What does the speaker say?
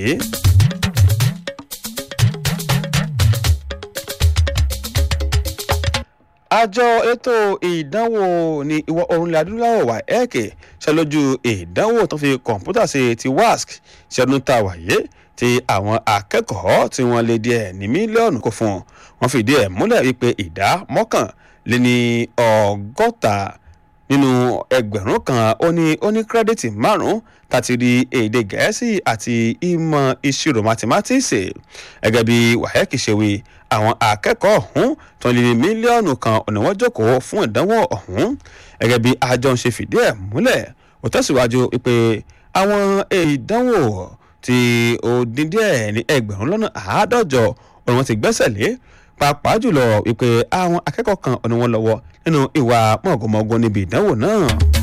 yìí. àjọ ètò ìdánwò ní ìwọ̀ oòrùn ilẹ̀ adúláwọ̀ wà ẹ́ẹ̀kẹ́ ṣàlójú ìdánwò tó fi kọ̀ǹpútà ṣe ti wasc ṣẹ́dún tá a wáyé tí àwọn akẹ́kọ̀ọ́ tí wọ́n lé díẹ̀ ní mílíọ̀nù kò fún wọn fìdí ẹ̀ múlẹ̀ wípé ìdá mọ́kànléní ọgọ́ta nínú ẹgbẹ̀rún kan ó ní ó ní kírẹ́dìtì márùn-ún tàti rí èdè gẹ̀ẹ́sì àti ìmọ̀ ìṣirò mathematics gẹ́gẹ́ bí wahec ṣe wí àwọn akẹ́kọ̀ọ́ ọ̀hún tó lé ní mílíọ̀nù kan ọ̀nà wọn jókòó fún ìdánwò ọ̀hún gẹ́gẹ́ bí àjọ ń ṣe fìdí ẹ̀ múlẹ̀ ó tẹ̀síwájú pé àwọn ìdánwò tí ó dín díẹ̀ ní ẹgbẹ̀rún lọ́nà àádọ́jọ ọ̀nà wọn ti gbẹ́sẹ̀ lé pàápàá jùlọ wípé àwọn akẹ́kọ̀ọ́ kan ọ̀nà wọn lọ́wọ́ nínú ìwà mọ̀gòmọ́gò níbi ìdánwò náà.